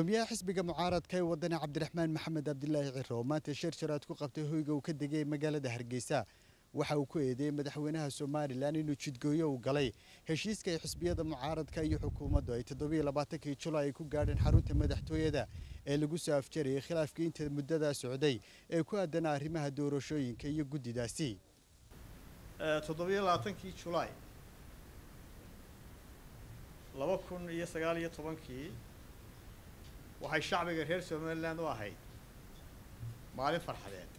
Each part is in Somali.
gudoomiyaha xisbiga mucaaradka ee wadani cabdiraxmaan maxamed cabdilaahi ciro oo maanta shir sharaad ku qabtay hoyga uu ka degay magaalada hargeysa waxa uu ku eedeeyey madaxweynaha somalilan inuu jidgooyo u galay heshiiska ay xisbiyada mucaaradka iyo xukuumaddu ay toddobiyo labaatankii julaay ay ku gaadheen xarunta madaxtooyada ee lagu soo afjarayay khilaafkii inta muddadaa socday ee ku aadana arrimaha doorashooyinka iyo guddidaasi toddobiyo labaatankii julaay laba kun iyo sagaal iyo tobankii waxay shacbiga reer somaliland u ahayd maalin farxadeed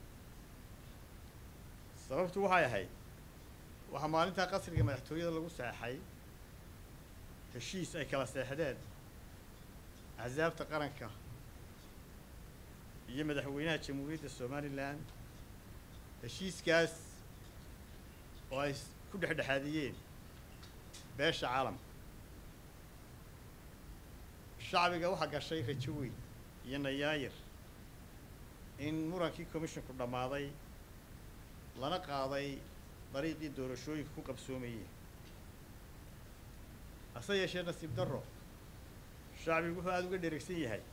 sababtu waxay ahayd waxaa maalintaa qasriga madaxtooyada lagu seexay heshiis ay kala seexdeen axsaabta qaranka iyo madaxweynaha jamhuuriyadda somalilan heshiiskaas oo ay ku dhexdhexaadiyeen beesha caalamka shacbiga waxaa gashay rajo weyn iyo nayaayir in murankii commisshinku dhammaaday lana qaaday dariiqii doorashooyinka ku qabsoomayeen hase yeeshee nasiib darro shacbigu wuxuu aada uga dheregsan yahay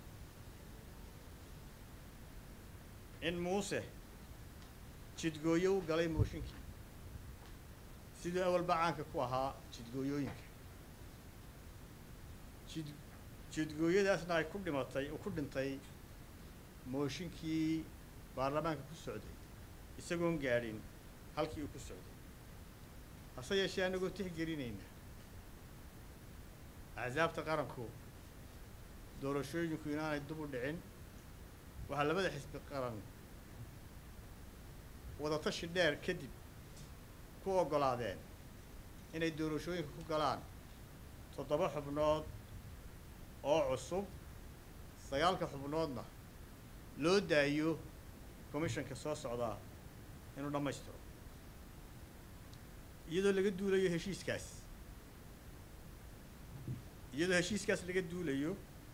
in muuse jidgooyo u galay mooshinkii siduu awalba caanka ku ahaa jidgooyooyinka jid jidgooyadaasna ay ku dhimatay uu ku dhintay mooshinkii baarlamaanka ku socday isagoon gaadhin halkii uu ku socday hase yeeshee annagoo tixgelinayna axsaabta qaranku doorashooyinku inaanay dub u dhicin waxaa labada xisbi qaran wadatashi dheer kadib ku oggolaadeen inay doorashooyinka ku galaan toddoba xubnood oo cusub sagaalka xubnoodna loo daayo commishanka soo socdaa inuu dhammaystiro iyadoo laga duulayo heshiiskaas iyadoo heshiiskaas laga duulayo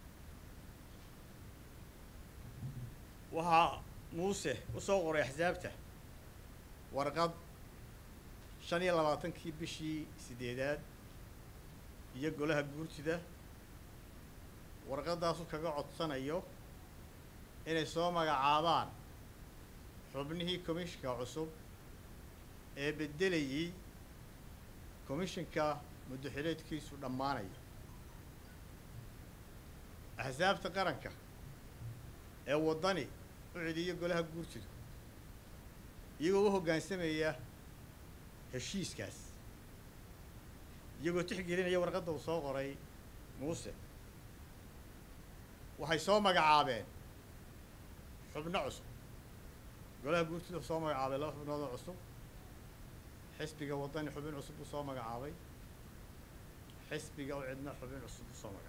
waxaa muuse u soo qoray axsaabta warqad shan iyo labaatankii bishii siddeedaad iyo golaha guurtida warqaddaasu kaga codsanayo inay soo magacaabaan xubnihii commishinka cusub ee beddelayay commishinka muddaxileedkiisu dhammaanaya axsaabta qaranka ee waddani u celiyo golaha guurtidu iyagoo u hoggaansamaya heshiiskaas iyagoo tixgelinaya warqadda uu soo qoray muuse waxay soo magacaabeen xubno cusub golaha guurtida soo magacaabay laba xubnood oo cusub xisbiga waddani xubin cusub buu soo magacaabay xisbiga u cidna xubin cusub buu soo magacaabay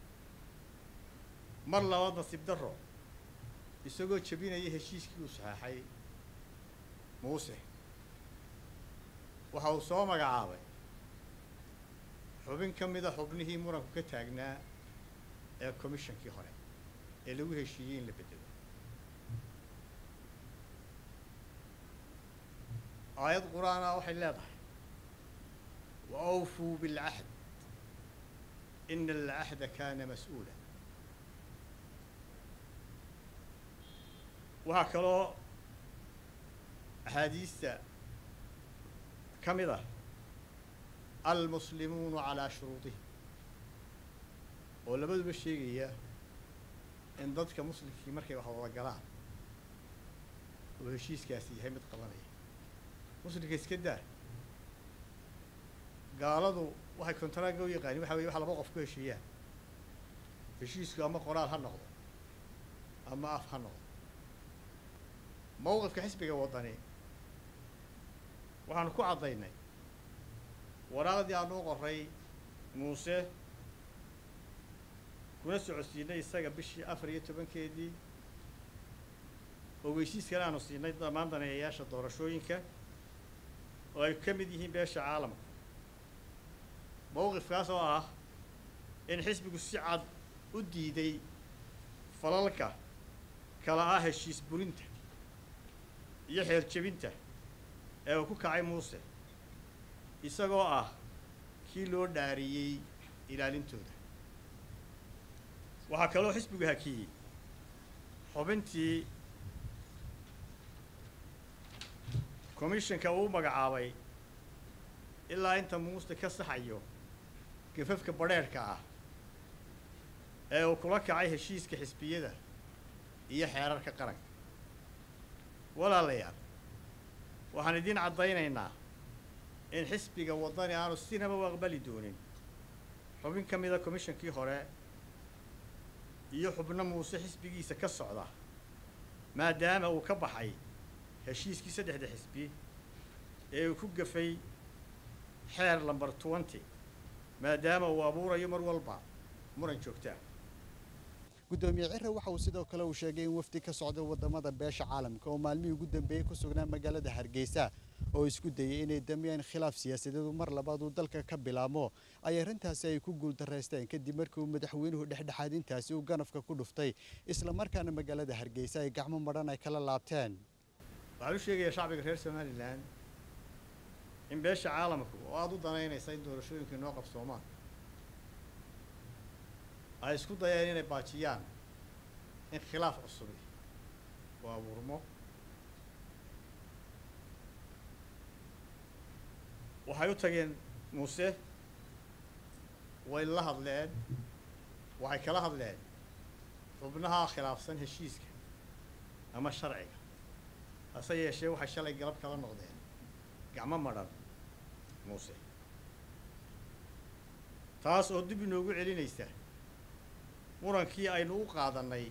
mar labaad nasiib darro isagoo jebinaya heshiiskii uu saxeexay muuse waxa uu soo magacaabay xubin ka mida xubnihii muranku ka taagnaa ee commishonkii hore ee lagu heshiiyey in la bedelo aayad qur-aan ah waxay leedahay wa awfuu bilcahd ina alcahda kaana mas-uula waxaa kaloo axaadiista ka mid ah almuslimuunu calaa shuruudihim oo labaduba sheegaya in dadka muslimkii markay wax wada galaan oo heshiiskaasi yahay mid qabanaya muslimka iska daa gaaladu waxay kontaraaga u yaqaanin waxa weye waxa laba qof ku heshiiyaan heshiisku ama qoraal ha noqdo ama af ha noqdo mawqifka xisbiga waddani waxaanu ku caddaynay waraaqdii aanu u qoray muuse kuna socodsiinay isaga bishii afar iyo tobankeedii ogeysiiskana aanu siinay dhammaan daneeyayaasha doorashooyinka oo ay ka mid yihiin beesha caalamka mawqifkaas oo ah in xisbigu si cad u diiday falalka kala ah heshiis burinta iyo xeer jebinta ee uu ku kacay muuse isagoo ah kii loo dhaariyey ilaalintooda waxaa kaloo xisbigu hakiyey xubintii commissionka uu magacaabay ilaa inta muuste ka saxayo gafafka badheerhka ah ee uu kula kacay heshiiska xisbiyada iyo xeerarka qaranka walaalayaal waxaan idiin caddaynaynaa in xisbiga waddani aanu sinaba u aqbali doonin xubin ka mida commishonkii hore iyo xubno muuse xisbigiisa ka socda maadaama uu ka baxay heshiiskii saddexda xisbi ee uu ku gafay xeer lamber twenty maadaama uu abuurayo mar walba muran joogtaa gudoomiye cire waxa uu sidoo kale uu sheegay in wafdi ka socda wadamada beesha caalamka oo maalmihii ugu dambeeyey ku sugnaa magaalada hargeysa oo isku dayay inay damiyaan khilaaf siyaasadeedu mar labaad uu dalka ka bilaabmo ay arrintaasi ay ku guuldarraysteen kadib markii uu madaxweynuhu dhexdhexaadintaasi uu ganafka ku dhuftay isla markaana magaalada hargeysa ay gacmo madhan ay kala laabteen waxaan u sheegayaa shacbiga reer somalilan in beesha caalamku oo aada u danaynaysa in doorashooyinkii noo qabsoomaan ay isku dayeen inay baajiyaan in khilaaf cusubi uu abuurmo waxay u tageen muuse way la hadleen waxay kala hadleen xubnaha khilaafsan heshiiska ama sharciga hase yeeshee waxay shalay galab kala noqdeen gacmo madhan muuse taas oo dib inoogu celinaysa murankii aynu u qaadannay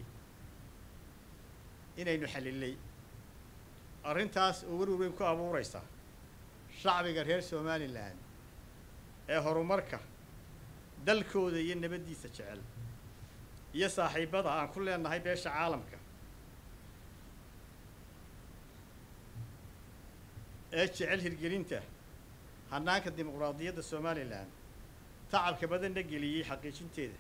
inaynu xallilay arrintaas oo werweyn ku abuuraysa shacbiga reer somalilan ee horumarka dalkooda iyo nabaddiisa jecel iyo saaxiibbada aan ku leenahay beesha caalamka ee jecel hirgelinta hannaanka dimuqraadiyadda somalilan tacabka badanna geliyey xaqiijinteeda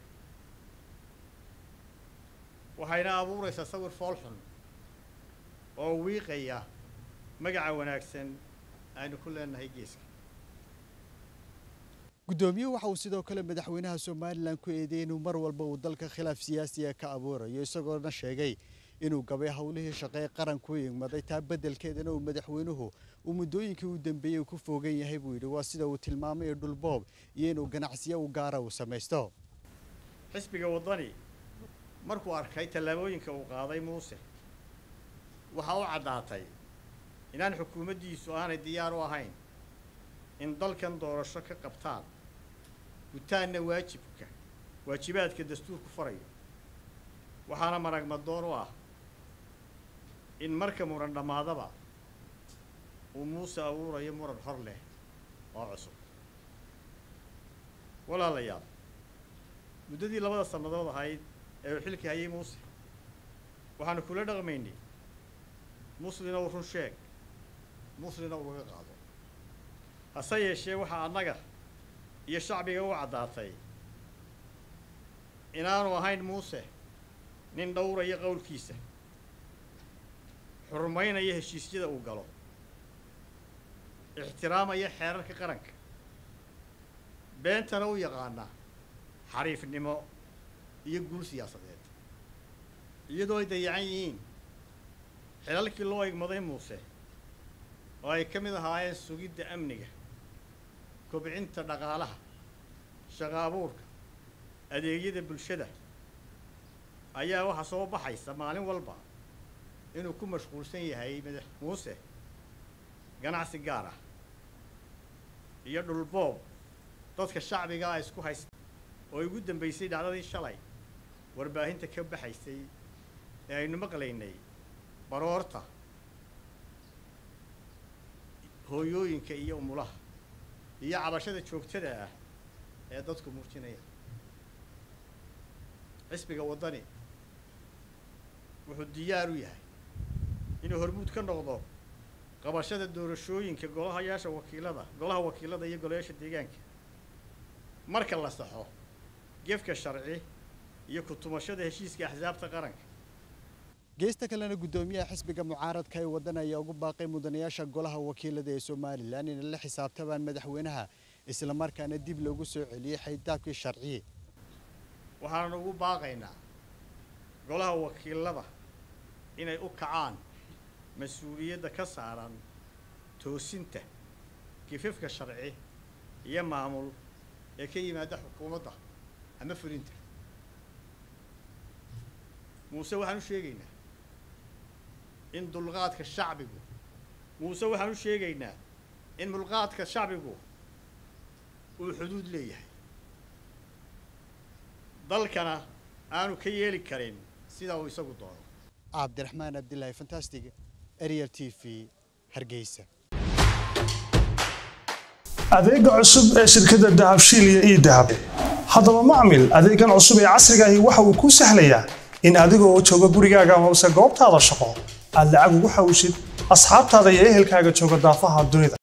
waxayna abuuraysaa sawir foolxun oo wiiqaya magaca wanaagsan aynu ku leenahay geeska guddoomiyuhu waxa uu sidoo kale madaxweynaha somalilan ku eedeeyey inuu mar walba uu dalka khilaaf siyaasiya ka abuurayo isagoona sheegay inuu gabay howlihii shaqee qaranku igmaday taa beddelkeedana uu madaxweynuhu uu muddooyinkii u dambeeyey uu ku foogan yahay buu yidhi waa sida uu tilmaamay dhulboob iyo inuu ganacsiyo u gaara uu samaysto xisbiga waddani markuu arkay tallaabooyinka uu qaaday muuse waxaa u caddaatay inaan xukuumaddiisu aanay diyaar u ahayn in dalkan doorasho ka qabtaan gutaanna waajibka waajibaadka dastuurku farayo waxaana maragmadoon u ah in marka muran dhammaadaba uu muuse abuurayo muran hor leh oo cusub walaalayaal muddadii labada sannadood ahayd ee uu xilka hayay muuse waxaanu kula dhaqmaynay muslina uu run sheeg muslina uu laga qaado hase yeeshee waxaa annaga iyo shacbiga u caddaatay inaanu ahayn muuse nin dhowraya qowlkiisa xurmaynaya heshiisyada uu galo ixtiraamaya xeerarka qaranka beentana u yaqaana xariifnimo iyo guul siyaasadeed iyadoo ay dayacan yihiin xilalkii loo igmaday muuse oo ay ka mid ahaayeen sugidda amniga kobcinta dhaqaalaha shaqo abuurka adeegyada bulshada ayaa waxaa soo baxaysa maalin walba inuu ku mashquulsan yahay madax muuse ganacsi gaar ah iyo dhulboob dadka shacbigaa isku haysta oo ugu dambaysay dhacdadii shalay warbaahinta ka baxaysay ee aynu maqlaynay baroorta hooyooyinka iyo umulaha iyo cabashada joogtada ah ee dadku muujinaya xisbiga waddani wuxuu diyaar u yahay inuu hormuud ka noqdo qabashada doorashooyinka golahayaasha wakiilada golaha wakiilada iyo golayaasha deegaanka marka la saxo gefka sharci iyo ku-tumashada heshiiska axsaabta qaranka geesta kalena guddoomiyaha xisbiga mucaaradka ee waddan ayaa ugu baaqay mudanayaasha golaha wakiilada ee somalilan inay la xisaabtamaan madaxweynaha islamarkaana dib loogu soo celiyey xaydaabkii sharci waxaanu ugu baaqaynaa golaha wakiilada inay u kacaan mas-uuliyadda ka saaran toosinta gifafka sharci iyo maamul ee ka yimaada xukuumadda ama fulinta muuse waxaan u sheegaynaa in dulqaadka shacbigu muuse waxaan u sheegaynaa in mulqaadka shacbigu uu xuduud leeyahay dalkana aanu ka yeeli karin sida uu isagu doono cabdiraxmaan abdilaahi fantastic ariel t v hargeysa adeega cusub ee shirkadda dahabshiil iyo ii dahab haddaba macmil adeegan cusub ee casrigaahi waxa uu kuu sahlayaa in adigoo jooga gurigaaga amase goobtaada shaqo aad lacag ugu xawshid asxaabtaada iyo ehelkaaga jooga daafaha dunida